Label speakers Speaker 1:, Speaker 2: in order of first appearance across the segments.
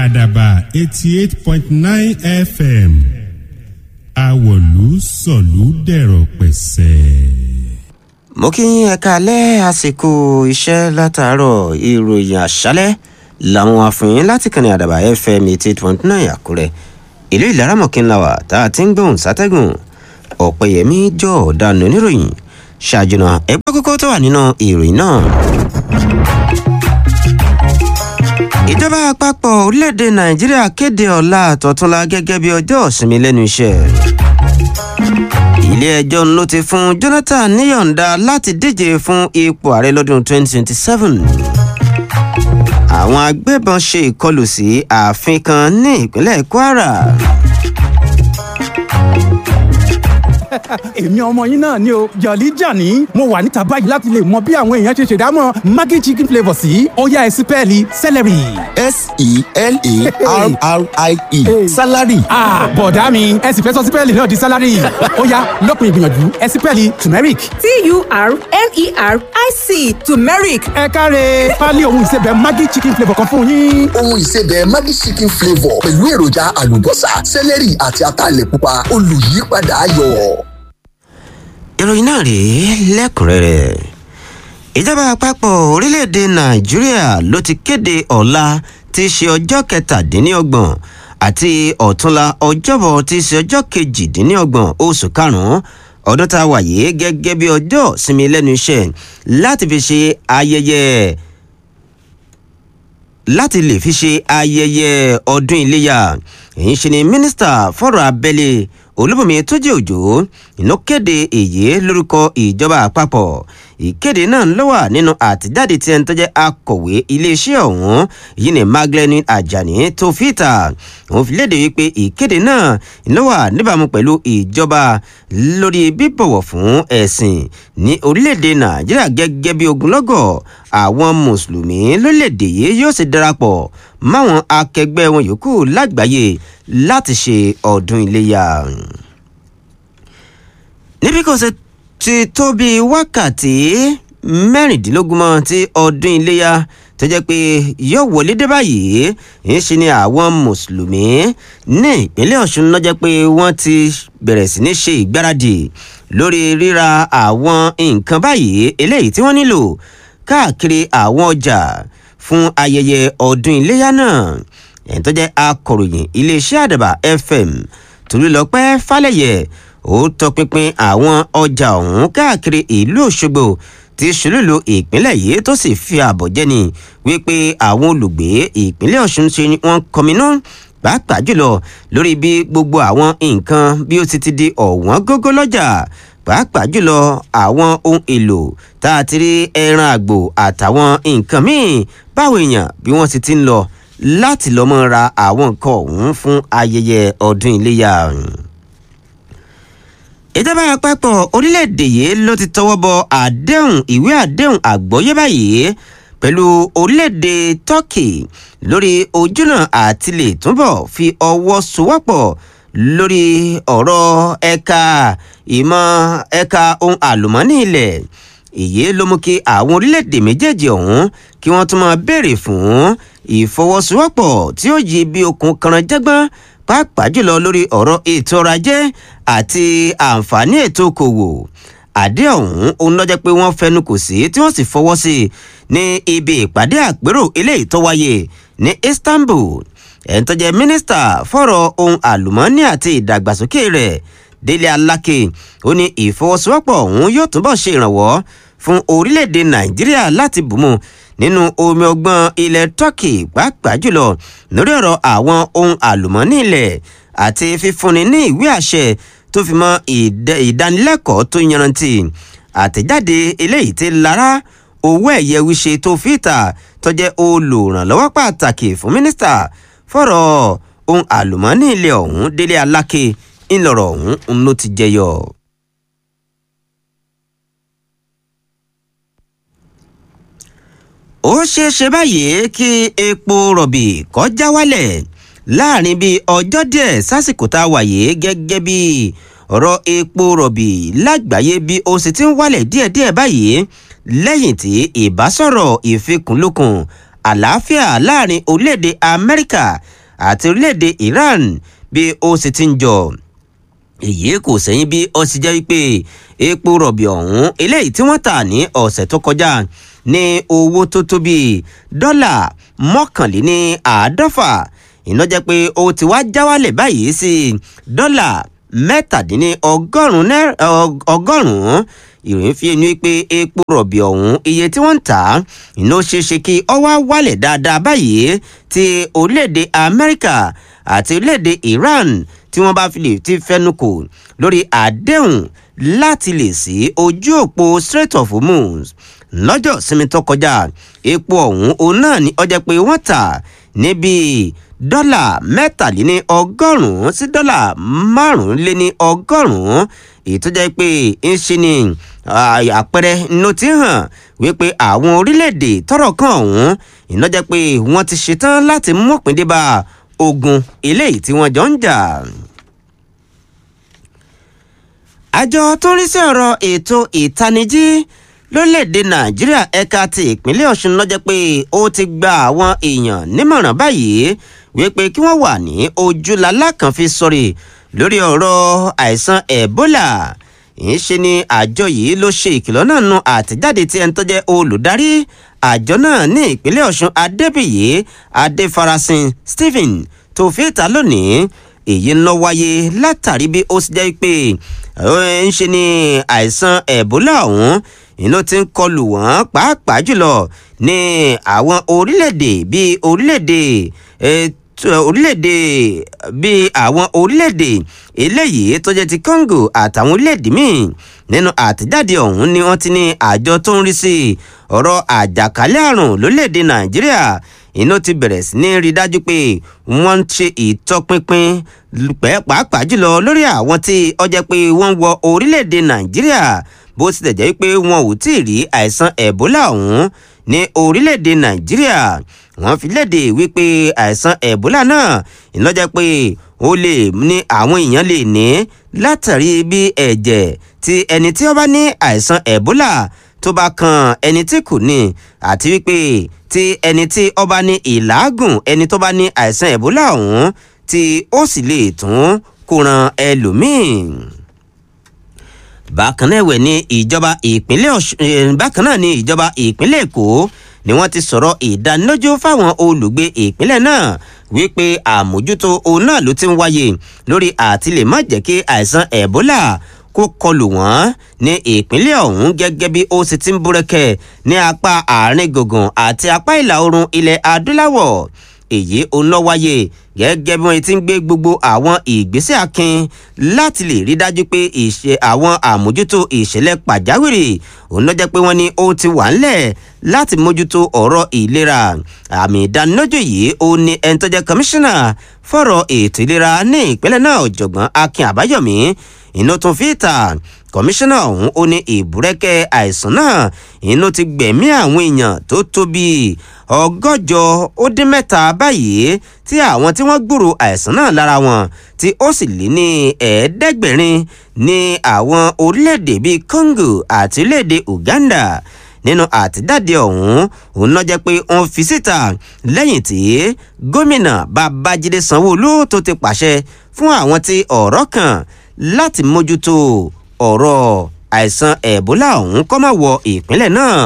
Speaker 1: àdàbà eighty eight point nine fm àwọ̀lú sọ̀lú dẹ̀rọ̀ pẹ̀sẹ̀.
Speaker 2: mo kí yín ẹ̀ka alẹ́ àsìkò iṣẹ́ látàárọ̀ ìròyìn àṣálẹ́ làwọn àfihàn láti kànnì àdàbà fm eighty eight point nine àkúrẹ́ ìlú ìlaramọ̀kínláwà tá a ti ń gbóhùn sátẹ́gùn ọ̀pẹ̀yẹmí jọ ọ̀daràn oníròyìn ṣáàjùnà ẹgbẹ́ kókó tó wà nínú ìròyìn náà. ìjọba àpapọ̀ orílẹ̀-èdè nàìjíríà kéde ọ̀la àtọ̀túnla gẹ́gẹ́ bí ọjọ́ ìsinmi lẹ́nu iṣẹ́ ilé-ẹjọ́ ló ti fún jonathan níyọ̀ǹda láti díje fún ipò ààrẹ lọ́dún 2027 àwọn agbébọn ṣe ìkọlù sí ààfin kan ní ìpínlẹ̀ kwara
Speaker 3: èmi ọmọ yín náà ni o jọ̀lí jàní mo wà níta báyìí láti lè mọ bí àwọn èèyàn ṣe ṣèdámọ̀ maggi chicken flavour sí ọ̀yá ẹ̀sìn pẹ́ẹ́lí celery.
Speaker 4: s-e-l-a-r-r-i-e salary.
Speaker 3: ah bọ̀dá mi ẹ sì fẹ́ sọ sípẹ́ẹ̀lì náà di sálárì ọ̀yá lọ́kùn ìgbìyànjú ẹ̀sìn pẹ́ẹ́lì turmeric.
Speaker 5: t-u-r-m-e-r-i-c turmeric
Speaker 3: ẹ káre pálí ohun ìsebẹ̀ maggi chicken flavour kan fún yín.
Speaker 4: ohun ìsebẹ̀ maggi chicken flavour pẹ̀lú èròjà àlùbọ́sà sẹ́lẹ̀rì àti ataalẹ̀ pupa olùyípadà ayọ̀.
Speaker 2: ìròyìn náà rèé lẹ́kùnrẹ́rẹ́ ìjọba àpapọ̀ orílẹ̀-èdè nàìjíríà ló ti kéde ọ̀la tí í ṣe ọjọ́ kẹtàdínlọ́gbọ̀n àti ọ̀túnla ọjọ́bọ̀ tí í ṣe ọjọ́ kejìdínlọ́gbọ̀n oṣù karùn-ún ọdún tá a wà yìí gẹ́gẹ́ bí ọjọ́ sinmi lẹ́nu iṣẹ́ láti fi ṣe ayẹyẹ láti lè fi ṣe ayẹyẹ ọdún iléyà èyí ṣe ni mínísítà fọ́rọ̀ abẹ́lé olúbùnmi tójú òjò iná kéde èyí lórúkọ ìjọba àpapọ̀ ìkéde náà ló wà nínú àtijáde tí ẹni tó jẹ́ akọ̀wé iléeṣẹ́ ọ̀hún yìí ní magdalene ajani tó fìtà òun fi léde wípé ìkéde náà ló wà níbàámu pẹ̀lú ìjọba lórí bíbọ̀wọ̀ fún ẹ̀sìn ní orílẹ̀-èdè nàìjíríà gẹ́gẹ́ bí ogunlọ́gọ̀ àwọn mùsùlùmí lórílẹ̀-èdè yìí yóò sì darapọ̀ máwọn akẹgbẹ́ wọn yòókù lágbàáyé láti ṣe ọdún iléyà níbi kò ṣe ti tó bí wákàtí mẹ́rìndínlógún mọ́ tí ọdún iléyà tó jẹ́ pé yóò wọlé dé báyìí ń ṣe ni àwọn mùsùlùmí ní ìpínlẹ̀ ọ̀ṣun náà jẹ́ pé wọ́n ti bẹ̀rẹ̀ sí ní ṣe ìgbáradì lórí ríra àwọn nǹkan báyìí eléyìí tí wọ́n nílò káàkiri àwọn ọjà fún ayẹyẹ ọdún iléyà náà ẹ̀ń tó jẹ́ akọ̀ròyìn iléeṣẹ́ àdàbà fm tòlúlọpẹ́ falẹ̀yẹ ó tọpinpin àwọn ọjà ọ̀hún káàkiri ìlú òṣogbo tí ṣolúlu ìpínlẹ̀ yìí tó sì fi àbọ̀ jẹ́ni wípé àwọn olùgbé ìpínlẹ̀ ọ̀ṣun ṣe ni wọ́n kọminú pàápàá jùlọ lórí bí gbogbo àwọn nǹkan bí ó ti ti di ọ̀wọ́n gógó lọ́jà pàápàá jùlọ àwọn ohun èlò tá a ti rí ẹran àgbò àtàwọn nǹkan míì báwo èèyàn bí wọ́n ti ti ń lọ láti lọ́mọ ra àwọn nǹkan ọ̀hún fún ayẹyẹ ọdún iléyà ìjọba àpapọ̀ orílẹ̀-èdè yìí ló ti tọwọ́ bọ àdéhùn ìwé àdéhùn àgbọ́yé báyìí pẹ̀lú orílẹ̀-èdè turkey lórí ojúnà àti lè túbọ̀ fi ọwọ́ sowọ́pọ̀ lórí ọ̀rọ̀ ẹ̀ka ìmọ̀ ẹ̀ka ohun àlùmọ́ọ́nì ilẹ̀ èyí ló mú kí àwọn orílẹ̀-èdè méjèèjì ọ̀hún kí wọ́n tún máa béèrè fún ìfọwọ́sowọ́pọ̀ tí ó yí bí okùn kanranjẹ́gbọ́n pàápàá jùlọ lórí ọ̀rọ̀ ètò ọrọ̀ ajé àti àǹfààní ètò okòwò àdé ọ̀hún òun lọ́jọ́ pé wọ́n fẹnu kò sí tí wọ́n sì fọwọ́ sí i ní ibi ìpàdé àpérò eléyìí tó wáyé ní istanbul ẹni tó jẹ́ mínísítà fọ̀rọ̀ ohun àlùmọ́ọ́nì àti ìdàgbàsókè rẹ̀ délé aláké ó ní ìfọwọ́sowọ́pọ̀ ọ̀hún yóò túbọ̀ ṣe ìrànwọ́ fún orílẹ̀-èdè nàìjíríà láti bùnmu nínú omi ọgbọ́n ilẹ̀ turkey pàápàá jùlọ lórí ọ̀rọ̀ àwọn ohun àlùmọ́ọ́nì ilẹ̀ àti fífúnni ní ìwé àṣẹ tó fi mọ ìdánilẹ́kọ̀ọ́ tó yanrantí àtẹ̀jáde eléyìí ti lára owó ẹ̀yẹ wíṣe tó fi ta tó jẹ́ olùrànlọ́wọ́ pàtàkì fún mínísítà fọ̀rọ̀ ohun àlùmọ́ọ́nì ilẹ̀ ọ̀hún délé aláké ńlọrọ̀ ọ̀hún ló ti jẹyọ. ó ṣeé ṣe báyìí kí epo rọ̀bì kọjá wálẹ̀ láàrin bíi ọjọ́ díẹ̀ sásìkò tá a wà yìí gẹ́gẹ́ bí ọ̀rọ̀ epo rọ̀bì lágbàáyé bí ó sì ti ń wálẹ̀ díẹ̀díẹ̀ báyìí lẹ́yìn tí ìbásọ̀rọ̀ ìfikùnlukùn àlàáfíà láàrin orílẹ̀-èdè amẹ́ríkà àti orílẹ̀-èdè iran bí ó sì ti ń jọ èyí kò sẹ́yìn bí ó sì jẹ́ wípé epo rọ̀bì ọ̀hún eléyìí tí wọ́n tà ní ọ̀sẹ̀ tó kọjá ní owó tó tó bíi dọ́là mọ́kànléní àádọ́fà iná jẹ́ pé ó ti wá já wálẹ̀ báyìí sí dọ́là mẹ́tàdínní ọgọ́rùn-ún ìròyìn fi ẹnu pé epo rọ̀bì ọ̀hún iye tí wọ́n ń tà iná ṣeéṣe kí ọ wá wálẹ̀ dáadáa báyìí ti orílẹ̀-èdè amẹ́ríkà àti orílẹ̀-èdè iran tí wọ́n bá fi lè ti fẹ́nu kò lórí àdéhùn láti lè sí ojú òpó strait of hormuz lọ́jọ́ sinmi tó kọjá epo ọ̀hún òun náà ni ọjà pé wọ́n tà níbi dọ́là mẹ́tàléní ọgọ́rùn-ún sí dọ́là márùnléní ọgọ́rùn-ún èyí tó jẹ́ pé ń ṣe ni àpẹẹrẹ ló ti hàn wípé àwọn orílẹ̀-èdè tọrọ kan ọ̀hún iná jẹ́ pé wọ́n ti ṣetán láti mọ̀pín dé bá ogun eléyìí tí wọ́n jọ ń jà àjọ tó ń rí sí ọ̀rọ̀ ètò ìtanijí lórílẹ̀‐èdè nàìjíríà ẹ̀ka ti ìpínlẹ̀ ọ̀ṣun lọ́jọ́ pé ó ti gba àwọn èèyàn nímọ̀ràn báyìí wípé kí wọ́n wà ní ojúlalá kan fi sọ̀rọ̀ lórí ọ̀rọ̀ àìsàn ebola ìṣe ni àjọ yìí ló ṣe ìkìlọ̀ náà nu àtẹ̀jáde tí ẹni tó jẹ́ olùdarí àjọ náà ní ìpínlẹ̀ ọ̀ṣun adébíyí adéfarasin stephen tó fi ìta lónìí èyí ń lọ wáyé látàrí bí ó sì jẹ́ pé ń ṣe ni àìsàn ebola ọ̀hún iná ti ń kọlù wọ́n pàápàá jùlọ ní àwọn orílẹ̀-èdè bíi orílẹ̀-èdè orílẹ̀-èdè bíi àwọn orílẹ̀-èdè eléyìí tó jẹ́ ti congo àtàwọn orílẹ̀-èdè míì nínú àtẹ̀jáde ọ̀hún ni wọ́n ti ní àjọ tó ń rí sí ọ̀rọ̀ àjàkálẹ̀ àrùn lórílẹ̀-èdè nàìjíríà iná ti bẹ̀rẹ̀ sí ní rí dájú pé wọ́n ń ṣe ìtọpinpin pàápàá jùlọ lórí àwọn tí ọjọ́ pé wọ́n wọ orílẹ̀-èdè nàìjíríà bó tilẹ̀ jẹ́ pé wọn ò tí ì rí àìsàn ebola ọ̀hún ní orílẹ̀-èdè nàìjíríà wọ́n fi léde wípé àìsàn ebola náà ìlọ́jẹ́ pé ó lè ní àwọn èèyàn lè ní látàrí bí ẹ̀jẹ̀ tí ẹni tí ó bá ní àìsàn ebola tó bá kan ẹni tí kò ní àti wípé tí ẹni tí ó bá ní ìlàágùn ẹni tó bá ní àìsàn ebola ọ̀hún tí ó sì lè tún kó ran ẹlòmíì bákan náà ẹ̀wẹ̀ ní ìjọba ìpínlẹ̀ ọ̀ṣun bákan náà ní ìjọba ìpínlẹ̀ èkó ni wọ́n ti sọ̀rọ̀ ìdánilójú fáwọn olùgbé ìpínlẹ̀ náà wípé àmójútó òun náà ló ti ń wáyé lórí àti lè má jẹ́ kí àìsàn ebola kó kọlù wọ́n ní ìpínlẹ̀ ọ̀hún gẹ́gẹ́ bí ó sì ti ń búrẹ́kẹ̀ ní apá àárín gbùngbùn àti apá ìlà oòrùn ilẹ̀ adúláwọ̀ èyí òun lọ wáyé gẹ́gẹ́ bí wọ́n ti ń gbé gbogbo àwọn ìgbésẹ̀ akin láti lè rí dájú pé ìṣe àwọn àmójútó ìṣẹ̀lẹ̀ pàjáwìrì òun lọ jẹ́ pé wọ́n ní ó ti wà ńlẹ̀ láti mójútó ọ̀rọ̀ ìlera àmì ìdánilójú yìí ó ní ẹni tó jẹ́ kọmíṣánná fọ̀rọ̀ ètò ìlera ní ìpínlẹ̀ náà ọ̀jọ̀gbọ́n akin àbáyọ̀mí inú tún fi ta kọmíṣánná ọ̀hún ó ní ìbúrẹ́kẹ́ àìsàn náà inú ti gbẹ̀mí àwọn èèyàn tó tó bíi ọgọ́jọ ó dín mẹ́ta báyìí tí àwọn tí wọ́n gbúrò àìsàn náà lára wọn tí ó sì lé ní ẹ̀ẹ́dẹ́gbẹ̀rin ní àwọn orílẹ̀-èdè bíi congo àti orílẹ̀-èdè uganda nínú àtijáde ọ̀hún òun náà jẹ́ pé wọ́n fi síta lẹ́yìn tí gómìnà babájídé sanwóolu tó ti pàṣẹ fún àwọn tí ọ̀rọ̀ kàn láti mójútó ọ̀rọ̀ àìsàn ẹ̀bólà ọ̀hún kó má wọ ìpínlẹ̀ náà.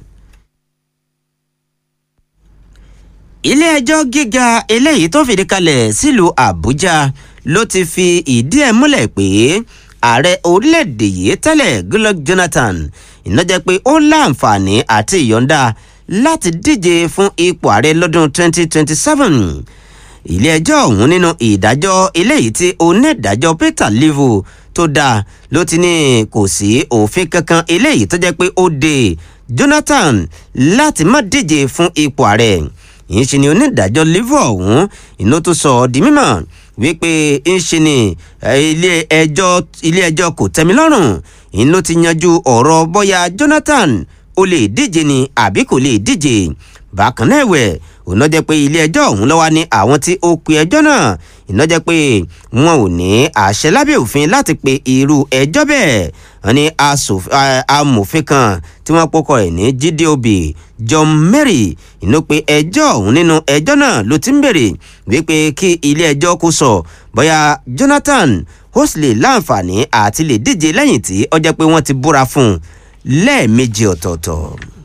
Speaker 2: ilé-ẹjọ́ gíga eléyìí tó fìdí kalẹ̀ sílùú àbújá ló ti fi ìdí ẹ̀ múlẹ̀ pé ààrẹ orílẹ̀-èdè yìí tẹ́lẹ̀ goodluck jonathan ìnájẹ́ pé ó láǹfààní àti ìyọ̀ǹda láti díje fún ipò ààrẹ lọ́dún 2027 ilé-ẹjọ́ ọ̀hún nínú ìdájọ́ eléyìí tí onídàájọ́ peter livu tó dáa ló ti ní kò sí òfin kankan eléyìí tó jẹ́ pé ó de jonathan láti má díje fún ipò ààrẹ yìí ṣe ni onídàájọ́ livu ọ̀hún iná tó sọ ọ́ di mímọ́ wípé ń ṣe ni ilé ẹjọ́ ilé ẹjọ́ kò tẹ́mi lọ́rùn iná ti yanjú ọ̀rọ̀ bóyá jonathan ó lè díje ni àbí kò lè díje bákan náà ẹ̀wẹ̀ òun náà jẹ́ pé ilé ẹjọ́ ọ̀hún lọ́wọ́ ní àwọn tí ó pe ẹjọ́ náà iná jẹ́ pé wọn ò ní àṣẹ lábẹ́ òfin láti pe irú ẹjọ́ bẹ́ẹ̀ wọn ní amòfin kan tí wọ́n pọ́kọ ẹ̀ ní jíde obì john mary inú pé ẹjọ́ ọ̀hún nínú ẹjọ́ náà ló ti ń bèrè wípé kí ilé ẹjọ́ kó sọ bóyá jonathan ó sì lè láǹfààní àti lè díje lẹ́yìn tí ó jẹ́ pé wọ́n ti búra fún un lẹ́ẹ̀mejì ọ̀tọ̀ọ̀tọ̀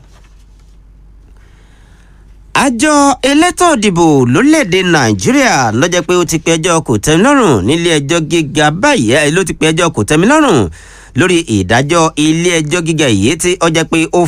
Speaker 2: àjọ elétò ìdìbò lórílẹ̀‐èdè nàìjíríà lọ́jọ́ pé ó ti pe ẹjọ́ kò tẹ́mi lọ́rùn nílé ẹjọ́ gíga báyìí ló ti pe ẹjọ́ kò tẹ́mi lọ́rùn lórí ìdájọ́ ilé ẹjọ́ gíga yìí tí ó jẹ́ pé ó